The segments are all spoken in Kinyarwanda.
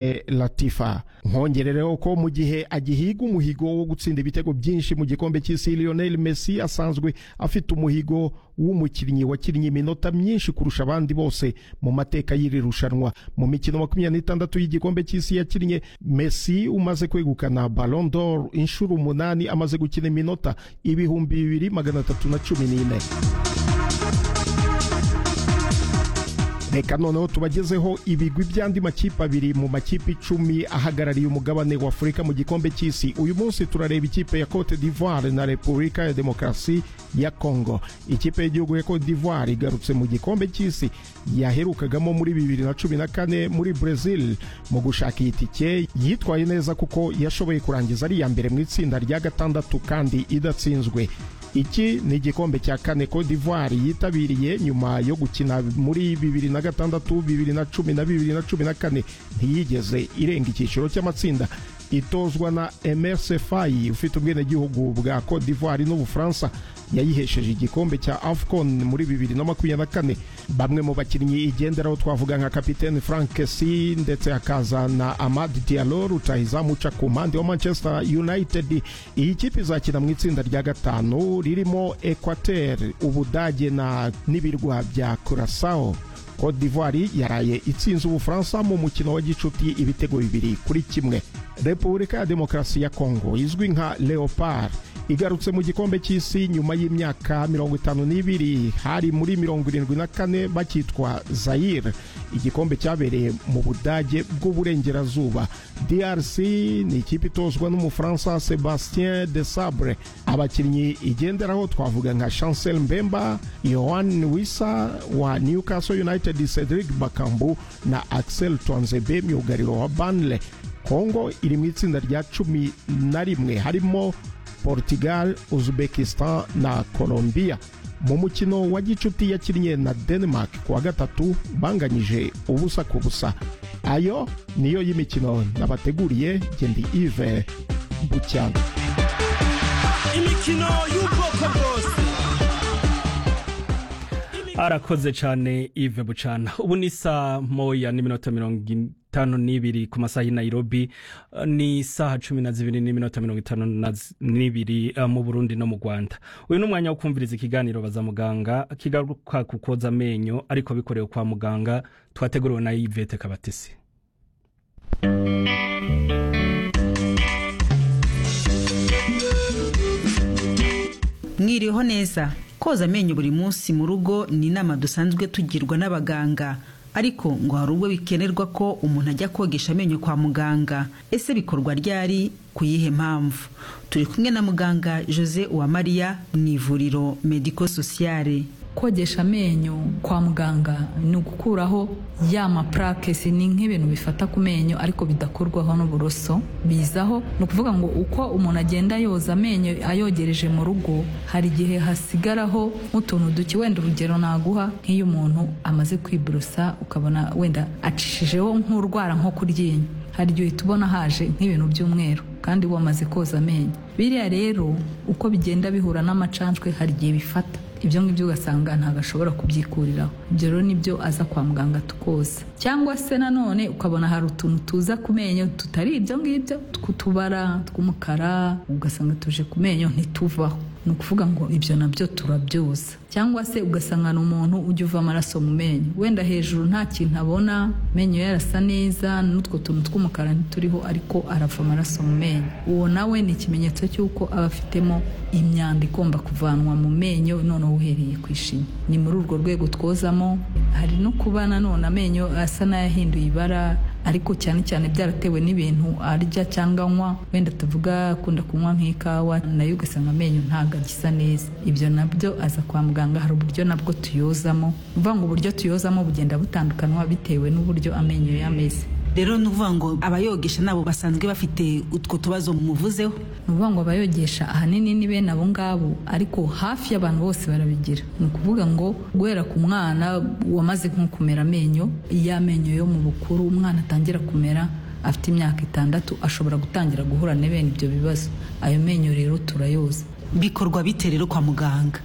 Eh, Latifa nkongerereho ko mu gihe agihiga umuhigo wo gutsinda ibitego byinshi mu gikombe cy'isi Lionel Messi asanzwe afite umuhigo w'umukinnyi wakinnye iminota myinshi kurusha abandi bose mu mateka y'iri rushanwa mu mikino makumyabiri n'itandatu y'igikombe cy'isi yakinnye Messi umaze kwegukana Ballon d'Or inshuro umunani amaze gukina iminota ibihumbi bibiri magana atatu na cumi n'ine reka noneho tubagezeho ibigwi by'andi makipe abiri mu makipe icumi ahagarariye umugabane wa afurika mu gikombe cy'isi uyu munsi turareba ikipe ya cote d'ivoire na repubulika ya demokarasi ya congo ikipe y'igihugu ya cote d'ivoire igarutse mu gikombe cy'isi yaherukagamo muri bibiri na cumi na kane muri brazil mu gushaka iyi tike yitwaye neza kuko yashoboye kurangiza ari iya mbere mu itsinda rya gatandatu kandi idatsinzwe iki ni igikombe cya kane Cote d'Ivoire yitabiriye nyuma yo gukina muri bibiri na gatandatu bibiri na cumi na bibiri na cumi na kane ntiyigeze irenga icyiciro cy'amatsinda itozwa na Emerse Fayi ufite ubwenegihugu bwa Cote d'Ivoire n'Ubufaransa yayihesheje igikombe cya AFCON muri bibiri na makumyabiri na kane bamwe mu bakinnyi igenderaho twavuga nka kapitene Frank Kessi ndetse hakaza na Amad Diallo rutahizamu uca ku mpande wa Manchester United iyi kipe izakina mu itsinda rya gatanu ririmo Equateur Ubudage na n'ibirwa bya Curaçao Cote d'Ivoire yaraye itsinze Ubufaransa mu mukino wa gicuti ibitego bibiri kuri kimwe Repubulika ya Demokarasi ya Kongo izwi nka Leopard igarutse mu gikombe cy'isi nyuma y'imyaka mirongo itanu n'ibiri hari muri mirongo irindwi na kane bakitwa Zaire igikombe cyabereye mu Budage bw'uburengerazuba DRC ni ikipe itozwa n'umufaransa Sebastien de Sabre abakinnyi igenderaho twavuga nka Chancel Mbemba Yohan Wissa wa Newcastle United Cedric Bakambu na Axel Twanzebe myugariro wa Burnley Kongo iri mu itsinda rya cumi na rimwe harimo Portugal, Uzbekistan na Colombia mu mukino wa gicuti yakinnye na Denmark kuwa gatatu banganyije ubusa ku busa ayo niyo y'imikino nabateguriye gendi Yves Bucyana imikino y'ubwoko bwose arakoze cyane Yves Bucana ubu ni saa moya n'iminota mirongo itanu n'ibiri ku masaha y'i Nairobi ni saha cumi na zibiri n'iminota mirongo itanu n'ibiri mu Burundi no mu Rwanda uyu ni umwanya wo kumviriza ikiganiro baza muganga kigaruka ku koza amenyo ariko bikorewe kwa muganga twateguriwe na Yvette Kabatesi mwiriho neza koza amenyo buri munsi mu rugo ni inama dusanzwe tugirwa n'abaganga ariko ngo hari ubwo bikenerwa ko umuntu ajya kogesha amenyo kwa muganga ese bikorwa ryari ku yihe mpamvu turi kumwe na muganga jose uwamariya mu ivuriro mediko sosiyare kogesha amenyo kwa muganga ni ugukuraho ya mapurake si ni nk'ibintu bifata ku menyo ariko bidakorwaho n'uburoso bizaho ni ukuvuga ngo uko umuntu agenda yoza amenyo ayogereje mu rugo hari igihe hasigaraho nk'utuntu duke wenda urugero naguha nk'iyo umuntu amaze kwiborosa ukabona wenda acishijeho nk'urwara nko ku ryinyo hari igihe tubona haje nk'ibintu by'umweru kandi wamaze koza amenyo biriya rero uko bigenda bihura n'amacanshwe hari igihe bifata ibyo ngibyo ugasanga ntabwo ashobora kubyikuriraho ibyo rero nibyo aza kwa muganga tukoza cyangwa se nanone ukabona hari utuntu tuza ku menyo tutari ibyo ngibyo tw'utubara tw'umukara ugasanga tuje ku menyo ntituvaho ni ukuvuga ngo ibyo nabyo turabyoza cyangwa se ugasanga ni umuntu ujya uva amaraso mu menyo wenda hejuru nta kintu abona amenyo ye arasa neza n'utwo tuntu tw'umukara ntituriho ariko arava amaraso mu menyo uwo nawe ni ikimenyetso cy'uko aba afitemo imyanda igomba kuvanwa mu menyo noneho uhereye ku ishinya ni muri urwo rwego twozamo hari no kuba nanone amenyo asa n'ayahinduye ibara ariko cyane cyane byaratewe n'ibintu arya cyangwa anywa wenda tuvuga akunda kunywa nk'ikawa nayo ugasanga amenyo ntabwo agisa neza ibyo nabyo aza kwa muganga hari uburyo nabwo tuyozamo uvuga ngo uburyo tuyozamo bugenda butandukanwa bitewe n'uburyo amenyo yameze rero ni ukuvuga ngo abayogesha nabo basanzwe bafite utwo tubazo muvuzeho ni ukuvuga ngo abayogesha ahanini ni bene abo ngabo ariko hafi y'abantu bose barabigira ni ukuvuga ngo guhera ku mwana wamaze nko kumera amenyo iyo amenyo yo mu bukuru umwana atangira kumera afite imyaka itandatu ashobora gutangira guhura n'ibene ibyo bibazo ayo menyo rero turayoza bikorwa bite rero kwa muganga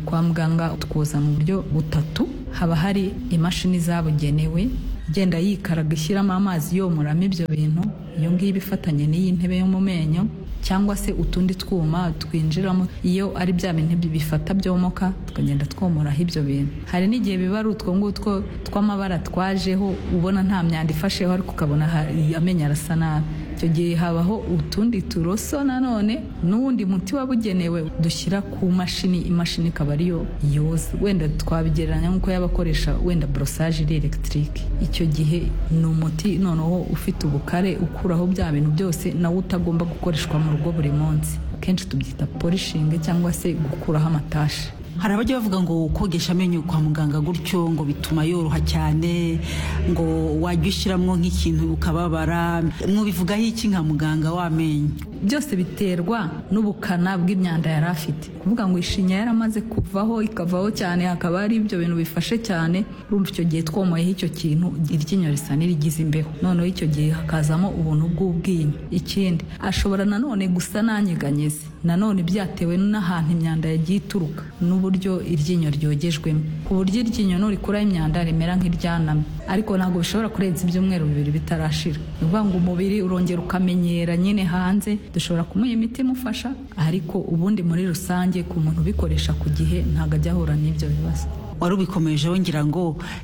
kwa muganga twoza mu buryo butatu haba hari imashini zabugenewe agenda yikaraga ishyiramo amazi yomoramo ibyo bintu iyo ngiyo iba ifatanye n'iyi ntebe yo mu menyo cyangwa se utundi twuma twinjiramo iyo ari bya bintu bifata byomoka tukagenda twomoraho ibyo bintu hari n'igihe biba ari utwo ngutwo tw'amabara twajeho ubona nta myanda ifasheho ariko ukabona hari- amenyo arasa nabi icyo gihe habaho utundi turoso nanone n'uwundi muti wabugenewe dushyira ku mashini imashini ikaba ariyo yoza wenda twabigereranya nk'uko y'abakoresha wenda borosage iri elegitike icyo gihe ni umuti noneho ufite ubukare ukuraho bya bintu byose nawo utagomba gukoreshwa mu rugo buri munsi akenshi tubyita polishinge cyangwa se gukuraho amatashi hari abajya bavuga ngo kogesha amenyo kwa muganga gutyo ngo bituma yoroha cyane ngo wajya ushyiramo nk'ikintu ukababara mwabivugaho iki nka muganga w'amenyo byose biterwa n'ubukana bw'imyanda yari afite kuvuga ngo ishinya yaramaze kuvaho ikavaho cyane hakaba hari ibyo bintu bifashe cyane urumva icyo gihe twomoyeho icyo kintu iryinyo risa n'irigize imbeho noneho icyo gihe hakazamo ubuntu bw'ubwinyo ikindi ashobora nanone gusa n'anyeganyeze nanone byatewe n'ahantu imyanda yagiye ituruka n'uburyo iryinyo ryogejwemo ku buryo iryinyo nurikuraho imyanda rimera nk'iryanamye ariko ntabwo bishobora kurenza ibyumweru bibiri bitarashira ni ukuvuga ngo umubiri urongera ukamenyera nyine hanze dushobora kumuha imiti imufasha ariko ubundi muri rusange ku muntu ubikoresha ku gihe ntabwo ajya ahura n'ibyo bibazo wari ubikomejeho ngira ngo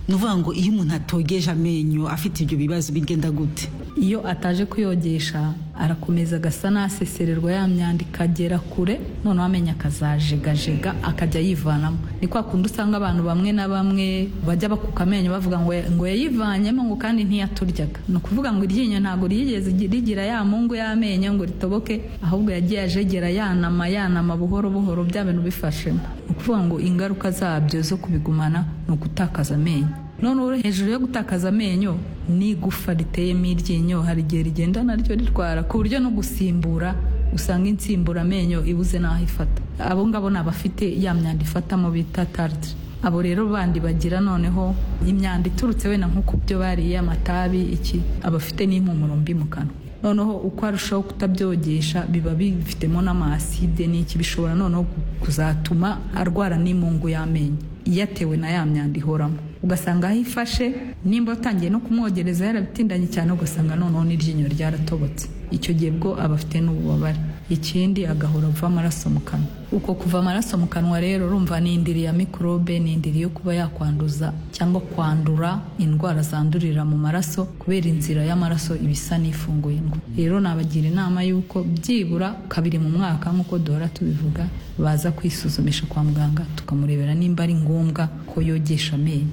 ni uvuga ngo iyo umuntu atogeje amenyo afite ibyo bibazo bigenda gute iyo ataje kuyogesha arakomeza agasa n'asesererwa ya myanda ikagera kure noneho amenyo akazajegajega akajya yivanamo ni kwa kundi usanga abantu bamwe na bamwe bajya bakuka amenyo bavuga ngo ngo yayivanyemo ngo kandi ntiyaturyaga ni ukuvuga ngo iryinyo ntabwo ryigeze rigira ya mungu y'amenyo ngo ritoboke ahubwo yagiye ajegera yanama yanama buhoro buhoro bya bintu bifashemo ni ukuvuga ngo ingaruka zabyo zo kubigumana ni ugutakaza amenyo noneho hejuru yo gutakaza amenyo ni igufa riteyemo iryinyo hari igihe rigenda naryo rirwara ku buryo no gusimbura usanga insimburamenyo ibuze n'aho ifata abo ngabo ni abafite ya myanda ifatamo bita tartre abo rero bandi bagira noneho imyanda iturutse wenda nko ku byo bariye amatabi iki abafite n'impumuro mbi mu kanwa noneho uko arushaho kutabyogesha biba bifitemo n'amaside n'iki bishobora noneho kuzatuma arwara n'imungu y'amenyo iyatewe na ya myanda ihoramo ugasanga aho ifashe nimba utangiye no kumwogereza yarabitindanye cyane ugasanga noneho n'iryinyo ryaratobotse icyo gihe bwo aba afite n'ububabare ikindi agahora ava amaraso mu kanwa uko kuva amaraso mu kanwa rero urumva ni indiri ya mikorobe ni indiri yo kuba yakwanduza cyangwa kwandura indwara zandurira mu maraso kubera inzira y'amaraso iba isa n'ifunguye indwa rero nabagira inama y'uko byibura kabiri mu mwaka nk'uko duhora tubivuga baza kwisuzumisha kwa muganga tukamurebera nimba ari ngombwa ko yogesha amenyo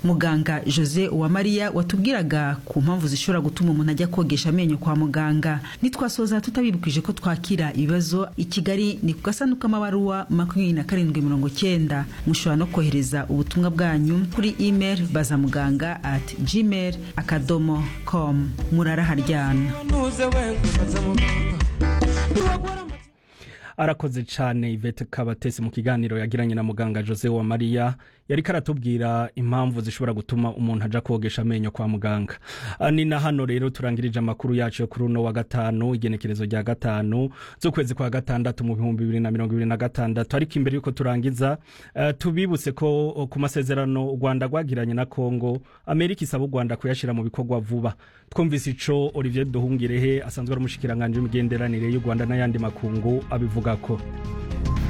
muganga jose uwamariya watubwiraga ku mpamvu zishobora gutuma umuntu ajya kogesha amenyo kwa muganga nitwasoza tutabibwije ko twakira ibibazo i kigali ni ku gasanduku k'amabaruwa makumyabiri na karindwi mirongo cyenda mushobora no kohereza ubutumwa bwanyu kuri imeri bazamuganga ati gmail akadomo komu muraraharyana ntuze we gusaza muganga arakoze cyane ivete kabatesi mu kiganiro yagiranye na muganga jose wa mariya yari karatubwira impamvu zishobora gutuma umuntu ajya kogesha amenyo kwa muganga Ah, ni na hano rero turangirije amakuru yacu yo kuri uno wa gatanu igenekerezo rya gatanu z'ukwezi kwa gatandatu mu bihumbi bibiri na mirongo ibiri na gatandatu ariko imbere y'uko turangiza eh, tubibutse ko oh, ku masezerano u rwanda rwagiranye na kongo amerika isaba u rwanda kuyashyira mu bikorwa vuba twumvise ico olivier duhungirehe asanzwe ari umushikiranganji w'imigenderanire y'u rwanda n'ayandi makungu abivuga ko